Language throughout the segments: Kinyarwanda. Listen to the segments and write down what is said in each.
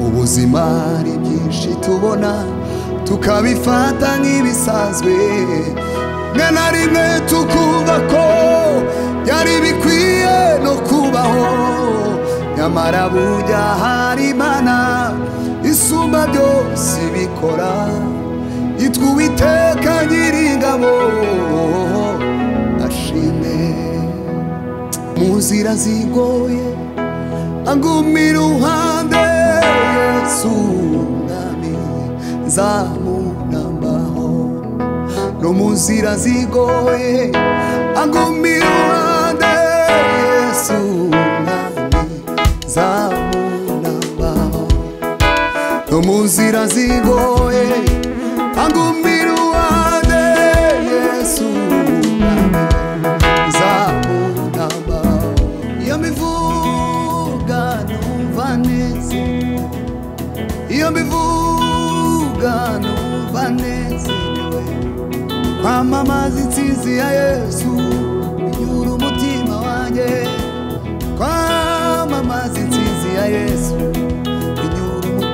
buzima hari byinshi tubona tukabifata nk'ibisanzwe rimwe na rimwe tukumva ko byari bikwiye no kubaho nyamara burya hari imana isumba byose ibikora yitwa uwiteka nyiringabo ashimwe mu nzira zigoye agumira iruhande yesu mwami zamunambaho no mu nzira zigoye agumira iruhande yesu mwami zamunambaho no mu nzira zigoye agumira iruhande yesu mwami zamunambaho iyo mbivuga numva neza iyo mbivuga numva nezerewe kwamamaza intsinzi ya yesu binyura umutima wanjye kwamamaza intsinzi ya yesu binyura umutima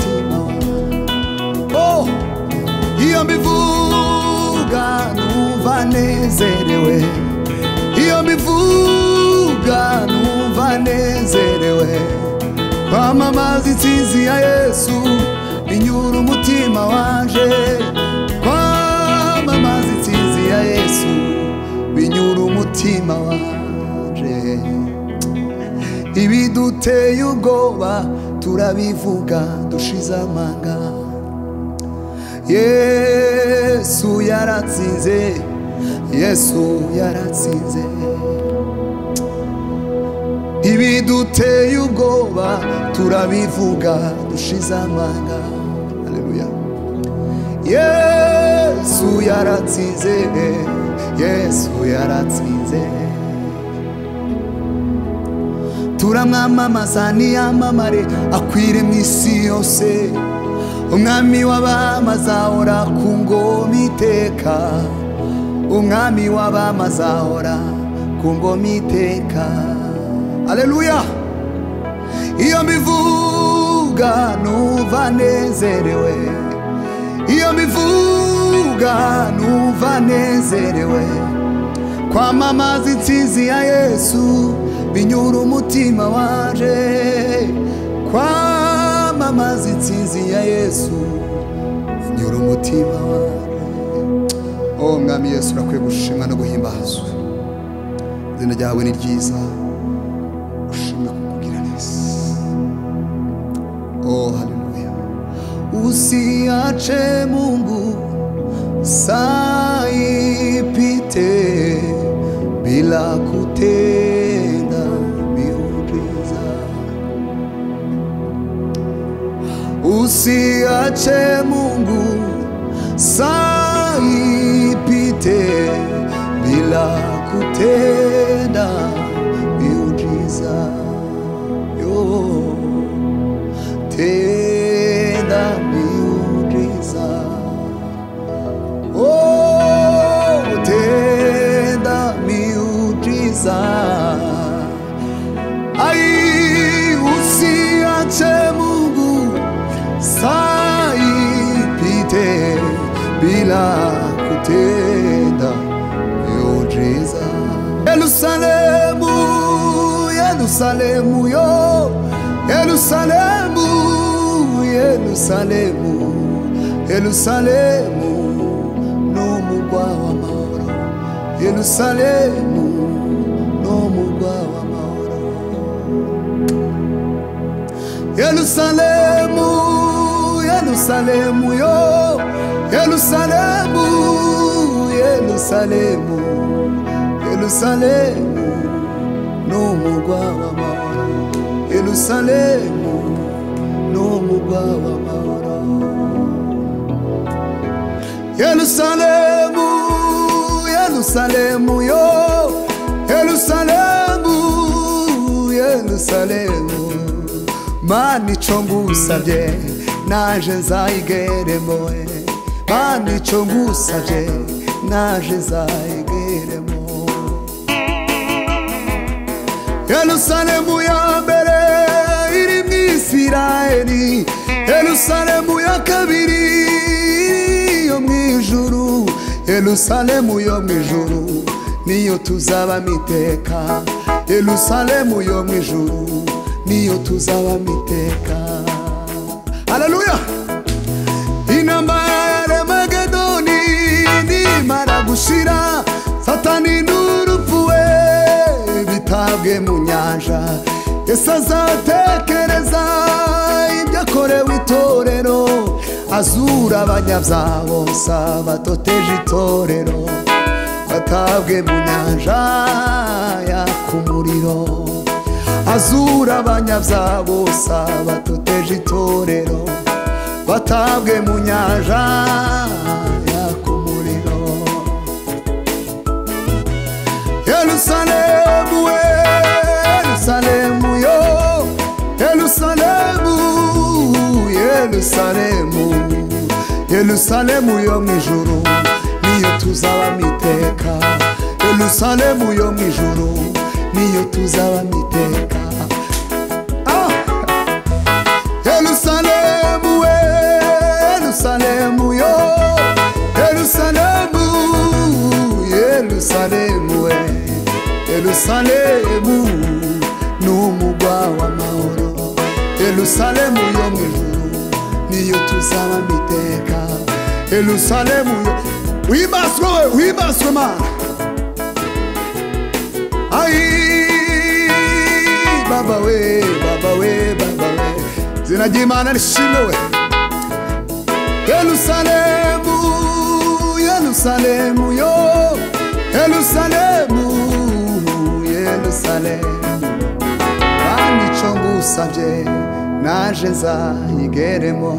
wanjye oh! iyo mbivuga numva nezerewe iyo mbivuga numva nezerewe kwamamaza intsinzi ya yesu binyura umutima wanje kwamamaza intsinzi ya yesu binyura umutima wanje ibiduteye ubwoba turabivuga dushize amanga yesu yaratsinze yesu yaratsinze ibiduteye ubwoba turabivuga dushize amanga aleluya yesu yaratsinze yesu yaratsinze turamwamamaza niyamamare akwire mu isi yose umwami w'abamazahora ku ngoma iteka umwami w'abamazahora ku ngoma iteka aleluya iyo mbivuga numva nezerewe iyo mbivuga numva nezerewe kwamamaza intsinzi ya yesu binyura umutima waje kwamamaza intsinzi ya yesu binyura umutima waje oh mwami yesu urakwiye gushimwa no guhimbazwa izina ryawe ni ryiza ushimwe kukugira neza oh haleluya usiache mungu saipite bila kutenda miujiza usiache Mungu saa ipite bila kutenda miujiza. Yo, tenda miujiza. Oh, tenda miujiza. Ai, usiache Mungu saa ipite bila kutenda miujiza. Yerusalemu, Yerusalemu yo, Yerusalemu, Yerusalemu, Yerusalemu n'umugwa w'amahoro, Yerusalemu n'umugwa w'amahoro. Yerusalemu, Yerusalemu yo, Yerusalemu, Yerusalemu, Yerusalemu, n'umugwa w'amahoro. Yerusalemu, n'umugwa w'amahoro. Yerusalemu, Yerusalemu yo, Yerusalemu, Yerusalemu. Mana icyo ngusabye naje nzayigeremo eh. Mana icyo ngusabye naje nzayigeremo Yerusalemu ya mbere iri mu Isirayeli yerusalemu ya kabiri yo mu ijuru yerusalemu yo mu ijuru niyo tuzabamo iteka yerusalemu yo mu ijuru niyo tuzabamo iteka haleluya intambara ya remagedoni nimara gushira satani n'urupfu we bitabwe mu nyanja yesu azatekereza ibyo akorewe itorero azura abanyabyaha bose abatoteje itorero batabwe mu nyanja yaka umuriro azura abanyabyaha bose abatoteje itorero batabwe mu nyanja yaka umuriro yerusalemu we yerusalemu yo yerusalemu yerusalemu yerusalemu yo mu ijuru niyo tuzabamo iteka yerusalemu yo mu ijuru niyo tuzabamo iteka Ah! Yerusalemu we Yerusalemu yo Yerusalemu Yerusalemu we Yerusalemu n'umugwa w'amahoro Yerusalemu yo mu ijuru niyo tuzaba miteka Yerusalemu yo wibaswe we wibaswe mana Ai, baba we, baba we, baba we. Zina ry'Imana rishimwe we. Yerusalemu, Yerusalemu yo. Yerusalemu, Yerusalemu. Kandi ico ngusavye naje nzayigeremo.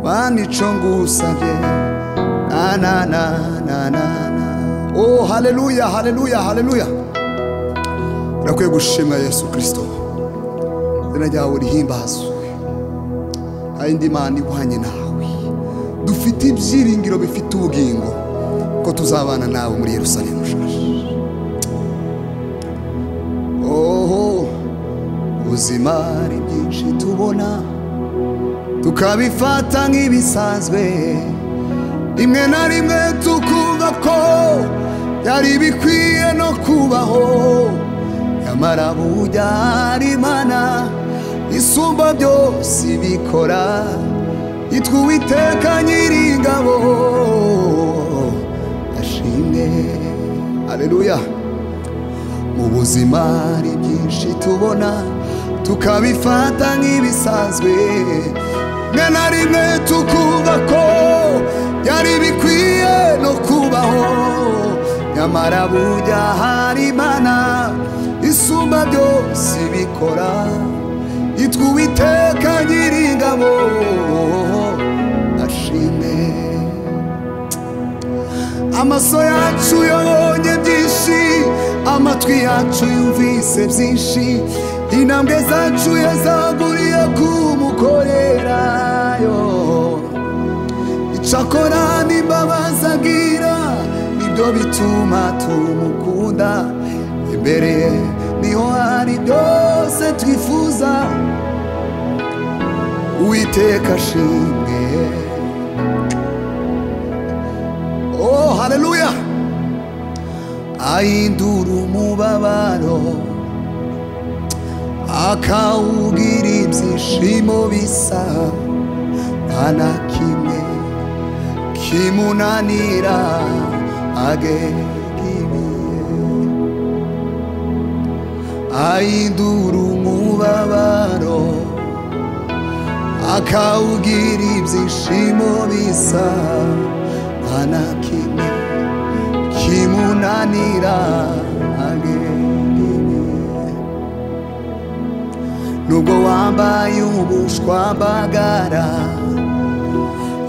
Kandi ico ngusavye na na na na na na. Oh, haleluya, haleluya, haleluya. turakwiye gushimwa yesu kirisito izina ryawe rihimbazwe hari indi mana ihwanye nawe dufite ibyiringiro bifite ubugingo ko tuzabana nawe muri yerusalemu shashi oho ubuzima ari byinshi tubona tukabifata nk'ibisanzwe rimwe na rimwe tukumva ko byari bikwiye no kubaho nyamara burya hari imana isumba byose ibikora yitwa uwiteka nyiringabo ashimwe aleluya mu buzima hari byinshi tubona tukabifata nk'ibisanzwe mwe na rimwe tukumva ko byari bikwiye no kubaho nyamara burya hari imana isumba byose ibikora yitwa uwiteka nyiringabo ashimwe amaso yacu yabonye byinshi amatwi yacu yumvise byinshi intambwe zacu yazaguriye kumukorerayo icakora n'imbabazi agira nibyo bituma tumukunda imbere ye niho hari byose twifuza uwiteka ashimwe oh haleluya ahindura umubabaro akawugira ibyishimo bisa nta na kimwe kimunanira agegibiye ahindura umubabaro akawugira ibyishimo bisa nta na kimwe kimunanira agegibiye nubwo wambaye ubushwambagara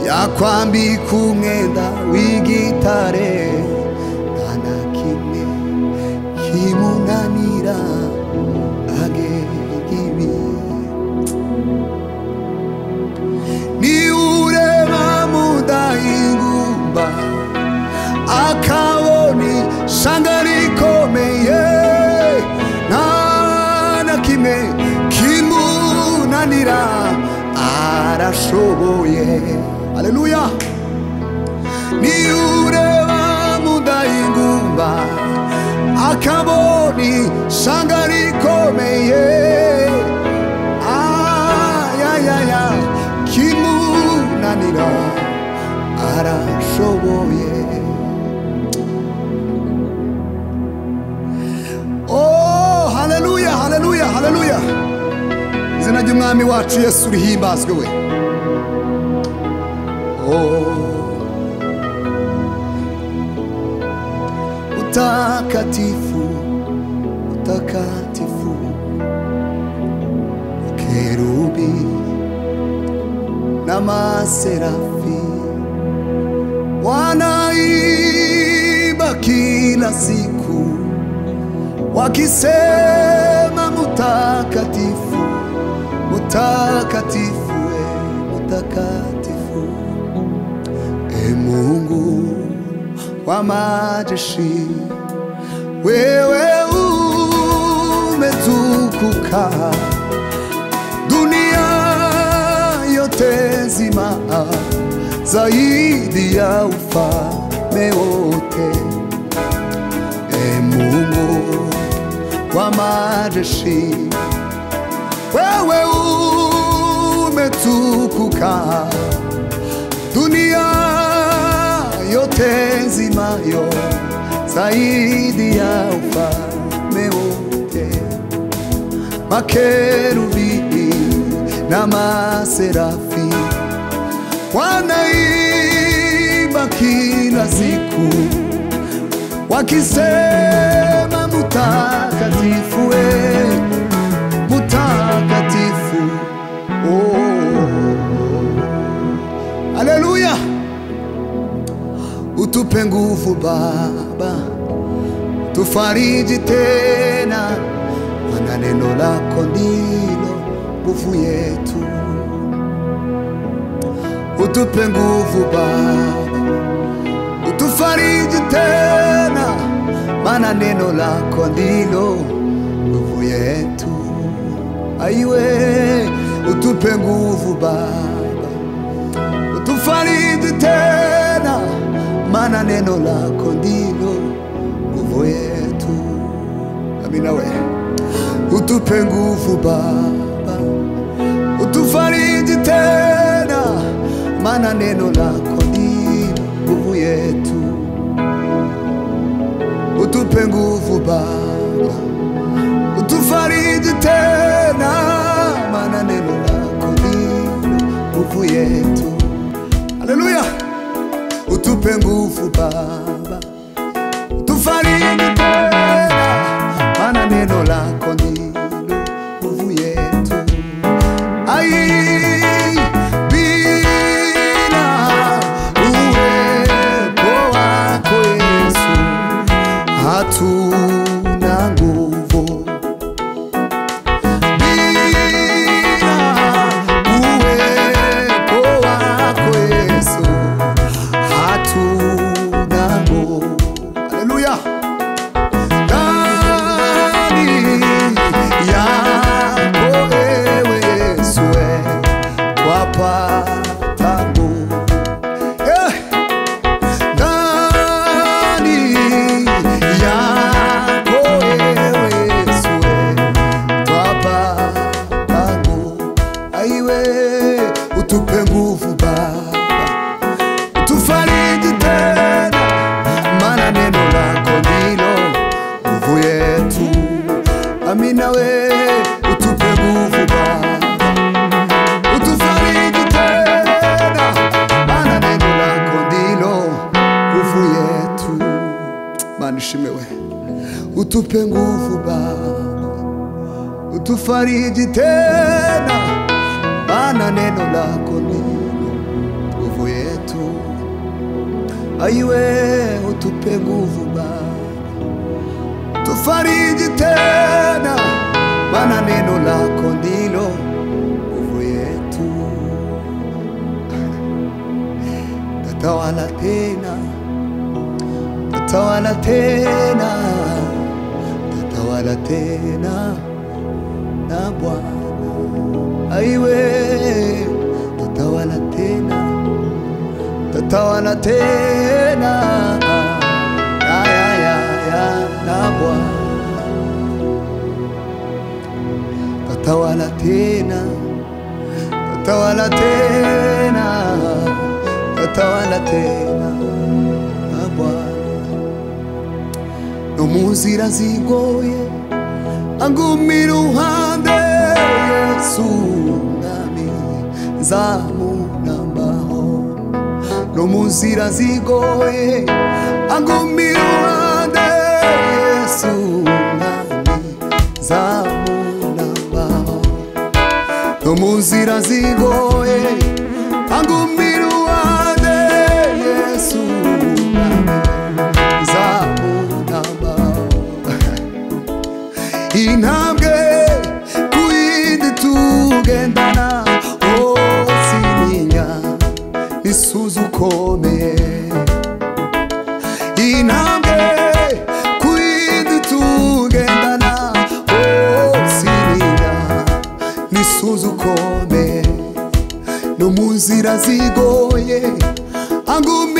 yakwambika umwenda w'igitare nta na kimwe kimunanira agegibiye niurema mudahingumba akaboni shanga rikomeye nta na kimwe kimunanira ara arashoboye aleluya niyo ureba mudahingumba akaboni sanga rikomeye ayayaya kimunanira arashoboye Oh, haleluya haleluya haleluya izina ry'umwami wacu yesu rihimbazwe we Oh. utakatifu utakatifu kerubi namaserafi wanaiba kila siku wakisema mutakatifu mutakatifu e mutakatifu e mungu wa majeshi wewe umetukuka dunia yote nzima zaidi ya ufalme wote e mungu wa majeshi wewe umetukuka dunia yote nzimayo zaidi ya ufalme wote makerubi na maserafi wanaimba kila siku wakisema mutakatifu we mutakatifu oh. aleluya utupe nguvu baba tufariji tena mana neno lako ndilo nguvu yetu utupe nguvu baba utufariji tena, maana neno lako ndilo nguvu yetu. Aiwe, utupe nguvu Baba, utufariji tena, maana neno lako ndilo nguvu yetu. Amina we, utupe nguvu Baba, utufariji tena, maana neno lako ndilo nguvu yetu. Utupe nguvu Baba, utufariji tena, maana neno lako ndilo nguvu yetu. Haleluya! Utupe nguvu Baba, utufariji tena, maana neno lako ndilo nguvu yetu. Ai, bila uwepo wako Yesu hatuna nguvu bila uwepo wako Yesu hatuna nguvu. Haleluya! Ndani yako ewe Yesu eh, twapata nguvu Eh! ndani yako ewe Yesu twapata nguvu. Aiwe utupe nguvu Baba, utufariji tena, maana neno lako ndilo nguvu yetu. Amina we utupe nguvu Baba utufariji tena, maana neno lako ndilo nguvu yetu. Mana ushime we, utupe nguvu Baba, utufariji tena, maana neno lako ndilo nguvu yetu. Aiwe utupe nguvu Baba tufariji tena, maana neno lako ndilo nguvu yetu. Tatawala tena, tatawala tena, tatawala tena na Bwana aiwe, tatawala utaona tena ya, ya, ya, ya, na Bwana tatawala tena tatawala tena tatawala tena na Bwana no munzira zigoye angumira uruhande yesu mwami nzamunambaho no munzira zigoye angumira uruhande yesu mwami nzamunambaho no munzira zigoye angumira uruhande yesu mwami nzamunambaho intambwe ku yindi tugendana hose imenya isuzu ukomeye intambwe ku yindi tugendana hose imenya n'isuzu ukomeye no mu nzira zigoye angumira